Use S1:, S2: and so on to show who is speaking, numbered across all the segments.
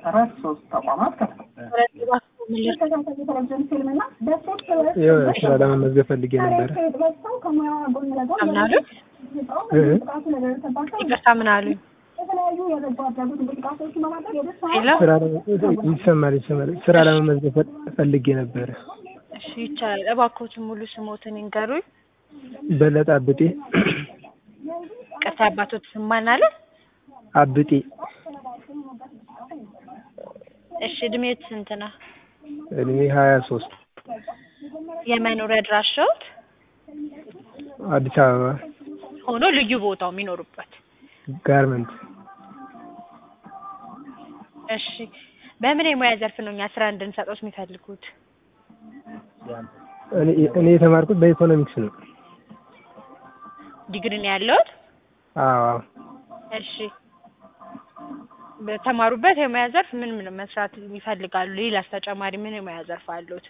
S1: መሰረት ሶስት ተቋማት ከፍተዋል። ቴሌቪዥን ፊልምና በሶስት
S2: ያው ስራ ለመመዝገብ ፈልጌ ነበረ።
S1: በሰው ከሙያ ጎን ለጎን
S3: ምን አሉኝ?
S2: እ?
S1: ጥቃቱ ለደረሰባቸው
S3: ይቅርታ ምን አሉኝ?
S1: የተለያዩ የበጎ አድራጎት እንቅስቃሴዎችን በማድረግ የደስታ
S3: ሄሎ
S2: ስራ ለመ- ይሰማል ይሰማል። ስራ ለመመዝገብ ፈ- ፈልጌ ነበረ።
S3: እሺ ይቻላል። እባክዎትን ሙሉ ስሞትን ይንገሩኝ።
S2: በለጠ አብጤ
S3: ይቅርታ አባቶት ስም ማን አለ?
S2: አብጤ
S3: እሺ እድሜዎት ስንት ነው?
S2: እድሜ ሀያ ሶስት
S3: የመኖሪያ አድራሻዎት
S2: አዲስ አበባ
S3: ሆኖ ልዩ ቦታው የሚኖሩበት
S2: ጋርመንት
S3: እሺ በምን የሙያ ዘርፍ ነው እኛ ስራ እንድንሰጠውት የሚፈልጉት?
S2: እኔ እኔ የተማርኩት በኢኮኖሚክስ ነው።
S3: ዲግሪ ነው ያለዎት?
S2: አዎ
S3: እሺ በተማሩበት የሙያ ዘርፍ ምን ምን መስራት ይፈልጋሉ? ሌላስ ተጨማሪ ምን የሙያ ዘርፍ አሉት?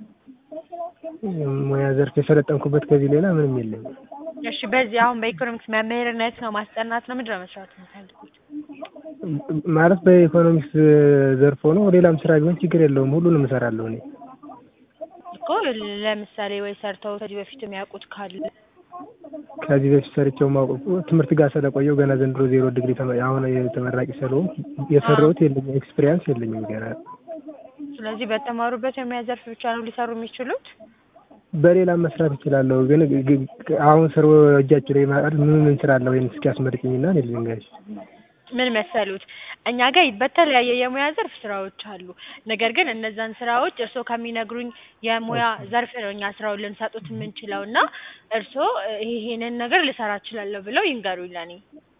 S2: ሙያ ዘርፍ የሰለጠንኩበት ከዚህ ሌላ ምንም የለኝም።
S3: እሺ በዚህ አሁን በኢኮኖሚክስ መምህርነት ነው ማስጠናት ነው ምንድን ነው መስራት የሚፈልጉት?
S2: ማለት በኢኮኖሚክስ ዘርፍ ሆኖ ሌላም ስራ ቢሆን ችግር የለውም። ሁሉንም እሰራለሁ እኔ።
S3: እኮ ለምሳሌ ወይ ሰርተው ከዚህ በፊት የሚያውቁት ካለ
S2: ከዚህ በፊት ሰርቼው ማውቀው ትምህርት ጋር ስለቆየው ገና ዘንድሮ ዜሮ ዲግሪ ተመ- አሁን የተመራቂ ስለሆንኩ የሰራሁት የለኝም፣ ኤክስፒሪያንስ የለኝም ገና።
S3: ስለዚህ በተማሩበት የሙያ ዘርፍ ብቻ ነው ሊሰሩ የሚችሉት?
S2: በሌላም መስራት እችላለሁ፣ ግን ግ- ግ- አሁን ስር እጃችሁ ላይ ማለት ምን ምን ስራ አለ ወይም እስኪ አስመርጭኝና እኔ ልንገርሽ።
S3: ምን መሰሉት እኛ ጋር በተለያየ የሙያ ዘርፍ ስራዎች አሉ። ነገር ግን እነዛን ስራዎች እርስዎ ከሚነግሩኝ የሙያ ዘርፍ ነው እኛ ስራውን ልንሰጡት የምንችለው እና እርስዎ ይሄ ይሄንን ነገር ልሰራ እችላለሁ ብለው ይንገሩኝ ለኔ።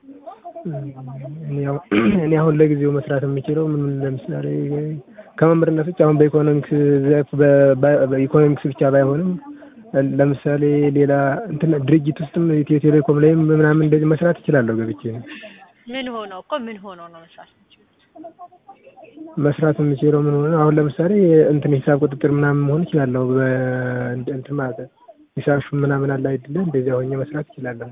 S2: እኔ አሁን እኔ አሁን ለጊዜው መስራት የምችለው ምን ለምሳሌ ከመምህርነት ውጭ አሁን በኢኮኖሚክስ ዘርፍ በ- በ- በኢኮኖሚክስ ብቻ ባይሆንም ለምሳሌ ሌላ እንትን ድርጅት ውስጥም ኢትዮ ቴሌኮም ላይም ምናምን እንደዚህ መስራት እችላለሁ ገብቼ
S3: ምን ሆነው እኮ ምን ሆነው ነው መስራት የሚችሉት?
S2: መስራት የምችለው ምን ሆነ አሁን ለምሳሌ እንትን ሂሳብ ቁጥጥር ምናምን መሆን እችላለሁ። በ- እንትን ማለት ነው ሂሳብ ሹም ምናምን አለ አይደለ እንደዚያ ሆኜ መስራት እችላለሁ።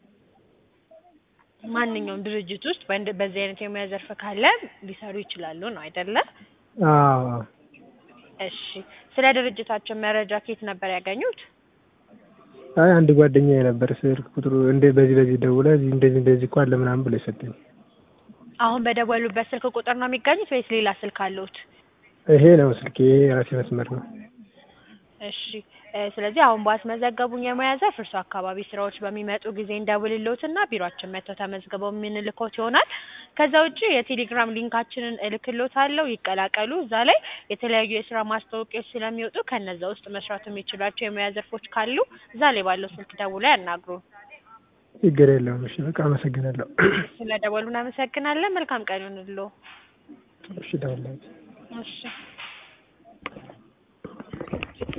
S3: ማንኛውም ድርጅት ውስጥ በእንደ- በዚህ አይነት የሙያ ዘርፍ ካለ ሊሰሩ ይችላሉ ነው አይደለ?
S2: አዎ
S3: እሺ ስለ ድርጅታቸው መረጃ ከየት ነበር ያገኙት?
S2: አይ አንድ ጓደኛ የነበር ስልክ ቁጥሩ እንደ በዚህ በዚህ ደውለህ እዚህ እንደዚህ እንደዚህ እኮ አለ ምናምን ብሎ የሰጠኝ
S3: አሁን በደወሉበት ስልክ ቁጥር ነው የሚገኙት ወይስ ሌላ ስልክ አለዎት?
S2: ይሄ ነው ስልክ ይሄ የራሴ መስመር ነው።
S3: እሺ እ ስለዚህ አሁን ባስመዘገቡኝ የሙያ ዘርፍ እርሱ አካባቢ ስራዎች በሚመጡ ጊዜ እንደውልልዎትና ቢሮአችን መጥተው ተመዝግበው የምንልኮት ይሆናል። ከዛ ውጪ የቴሌግራም ሊንካችንን እልክልዎታለሁ ይቀላቀሉ። እዛ ላይ የተለያዩ የስራ ማስታወቂያዎች ስለሚወጡ ከነዛ ውስጥ መስራት የሚችሏቸው የሙያ ዘርፎች ካሉ እዛ ላይ ባለው ስልክ ደውለው ያናግሩን።
S2: ችግር የለውም። እሺ በቃ አመሰግናለሁ።
S3: ስለ ደወሉ እናመሰግናለን። መልካም ቀን ይሁንልዎ።
S2: እሺ ደውላለሁ።
S3: እሺ